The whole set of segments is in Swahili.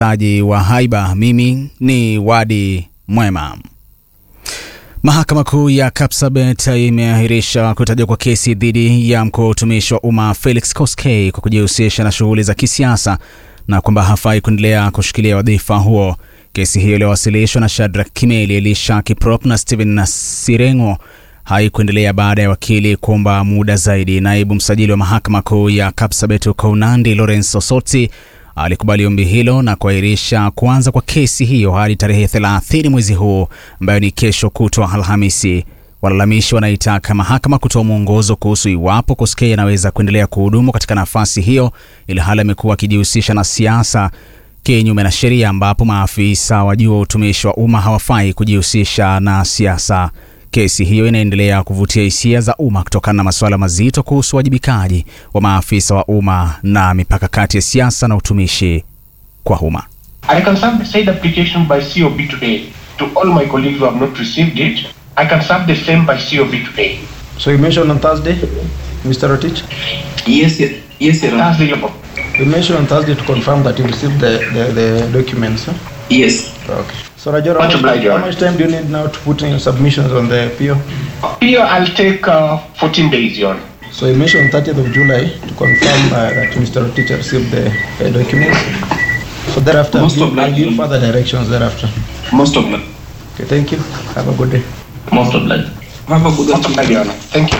aji wa haiba. Mimi ni Wadi Mwema. Mahakama Kuu ya Kapsabet imeahirisha kutajwa kwa kesi dhidi ya mkuu wa utumishi wa umma Felix Koskei kwa kujihusisha na shughuli za kisiasa na kwamba hafai kuendelea kushikilia wadhifa huo. Kesi hiyo iliyowasilishwa na Shadrack Kimeli, Elisha Kiprop na Stephen Sirengo haikuendelea baada ya wakili kuomba muda zaidi. Naibu msajili wa mahakama kuu ya Kapsabet huko Nandi, Lawrence Osoti alikubali ombi hilo na kuahirisha kuanza kwa kesi hiyo hadi tarehe 30 mwezi huu ambayo ni kesho kutwa Alhamisi. Walalamishi wanaitaka mahakama kutoa mwongozo kuhusu iwapo Koskei anaweza kuendelea kuhudumu katika nafasi hiyo, ili hali amekuwa akijihusisha na siasa kinyume na sheria, ambapo maafisa wa juu wa utumishi wa umma hawafai kujihusisha na siasa. Kesi hiyo inaendelea kuvutia hisia za umma kutokana na masuala mazito kuhusu uwajibikaji wa maafisa wa umma na mipaka kati ya siasa na utumishi kwa umma. I can submit said application by COB today to all my colleagues who have not received it. I can submit the same by COB today. So you mentioned on Thursday, Mr. Rotich? Yes, yes, yes, Your Honor. That's the level. You mentioned on Thursday to confirm that you received the, the, the documents. Huh? Yes. Okay. So Rajora, Much how, much- obliged, Your how Honor. much time do you need now to put in your submissions on the PO? Here I'll take uh, 14 days, Your Honor. So you mentioned 30th of July to confirm uh, that Mr. Rotich received the uh, documents. So thereafter, I'll Most give, I'll obliged. give further directions thereafter. Most obliged. Okay, thank you. Have a good day. Most obliged. Have a good Much obliged, Your Honor. Thank you.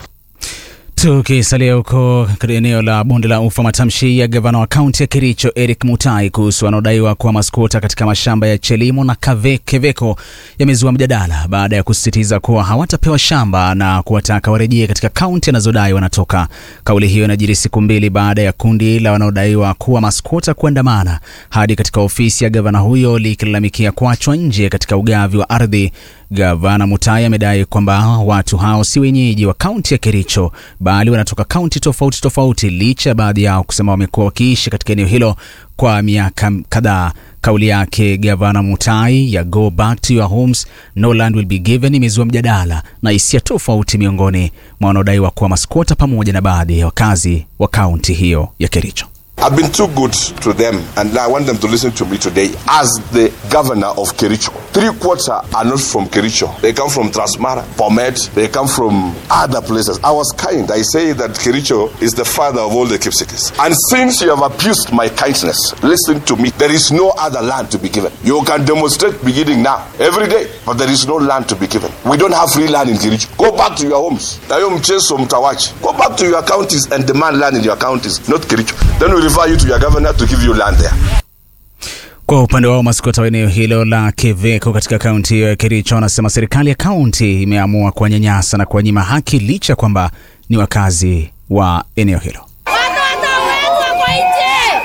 Tukisalia huko katika eneo la bonde la ufa, matamshi ya gavana wa kaunti ya Kericho Eric Mutai kuhusu wanaodaiwa kuwa maskota katika mashamba ya Chelimo na Kave, Keveko yamezua mjadala baada ya kusisitiza kuwa hawatapewa shamba na kuwataka warejee katika kaunti anazodai wanatoka. Kauli hiyo inajiri siku mbili baada ya kundi la wanaodaiwa kuwa maskota kuandamana hadi katika ofisi ya gavana huyo likilalamikia kuachwa nje katika ugavi wa ardhi. Gavana Mutai amedai kwamba watu hao si wenyeji wa kaunti ya Kericho bali wanatoka kaunti tofauti tofauti, licha ya baadhi yao kusema wamekuwa wakiishi katika eneo hilo kwa miaka kadhaa. Kauli yake gavana Mutai ya go back to your homes no land will be given imezua mjadala na hisia tofauti miongoni mwa wanaodaiwa kuwa maskota pamoja na baadhi ya wakazi wa kaunti hiyo ya Kericho. I've been too good to them, and I want them to listen to me today as the governor of Kericho. Three quarters are not from Kericho. They come from Transmara, Pomet, they come from other places. I was kind. I say that Kericho is the father of all the keepsakers. And since you have abused my kindness, listen to me. There is no other land to be given. You can demonstrate beginning now, every day, but there is no land to be given. We don't have free land in Kericho. Go back to your homes. Tayo mchezo mtawachi. Go back to your counties and demand land in your counties, not Kericho. Then we refer you to your governor to give you land there. Kwa upande wao maskota wa eneo hilo la Keveko katika kaunti hiyo ya Kericho wanasema serikali ya kaunti imeamua kuwanyanyasa na kuwanyima haki licha ya kwamba ni wakazi wa eneo hilo. Watu watawekwa kwa nje,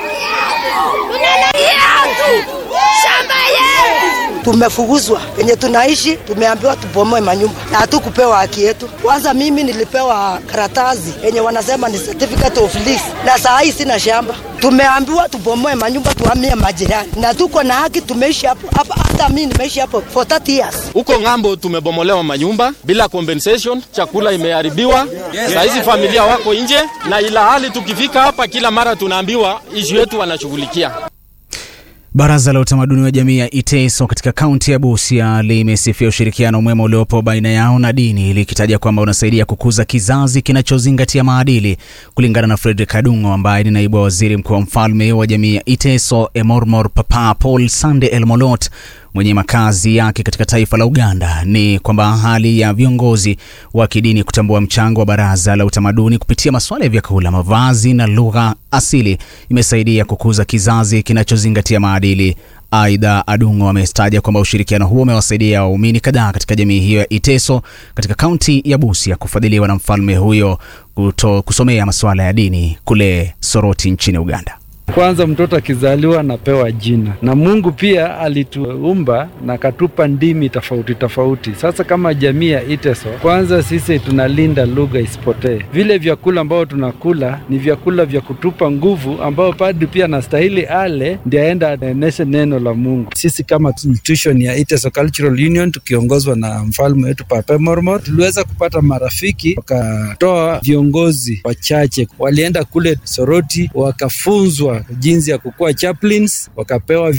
tunalalia tu shamba yetu. Tumefukuzwa penye tunaishi, tumeambiwa tubomoe manyumba na hatukupewa haki yetu. Kwanza mimi nilipewa karatasi yenye wanasema ni certificate of lease, na saa hii sina shamba. Tumeambiwa tubomoe manyumba, tuhamie majirani, na tuko na haki. Tumeishi hapo hapa, hata mimi nimeishi hapo for 30 years. Huko ng'ambo tumebomolewa manyumba bila compensation, chakula imeharibiwa. Saa hizi familia wako nje, na ila hali tukifika hapa kila mara tunaambiwa ishu yetu wanashughulikia. Baraza la utamaduni wa jamii ya Iteso katika kaunti ya Busia limesifia ushirikiano mwema uliopo baina yao na dini likitaja kwamba unasaidia kukuza kizazi kinachozingatia maadili. Kulingana na Frederick Adungo ambaye ni naibu wa waziri mkuu wa mfalme wa jamii ya Iteso Emormor Papa Paul Sande Elmolot mwenye makazi yake katika taifa la Uganda ni kwamba hali ya viongozi wa kidini kutambua mchango wa baraza la utamaduni kupitia masuala ya vyakula, mavazi na lugha asili imesaidia kukuza kizazi kinachozingatia maadili. Aidha, Adungo amestaja kwamba ushirikiano huo umewasaidia waumini kadhaa katika jamii hiyo ya Iteso katika kaunti ya Busia kufadhiliwa na mfalme huyo kuto, kusomea masuala ya dini kule Soroti nchini Uganda. Kwanza mtoto akizaliwa anapewa jina, na Mungu pia alituumba na akatupa ndimi tofauti tofauti. Sasa kama jamii ya Iteso, kwanza sisi tunalinda lugha isipotee. Vile vyakula ambao tunakula ni vyakula vya kutupa nguvu, ambao padri pia anastahili ale, ndio aenda aeneshe neno la Mungu. Sisi kama institution ya Iteso Cultural Union tukiongozwa na mfalme wetu Papa Mormor, tuliweza kupata marafiki, wakatoa viongozi wachache, walienda kule Soroti wakafunzwa jinsi ya kukuwa chaplains, wakapewa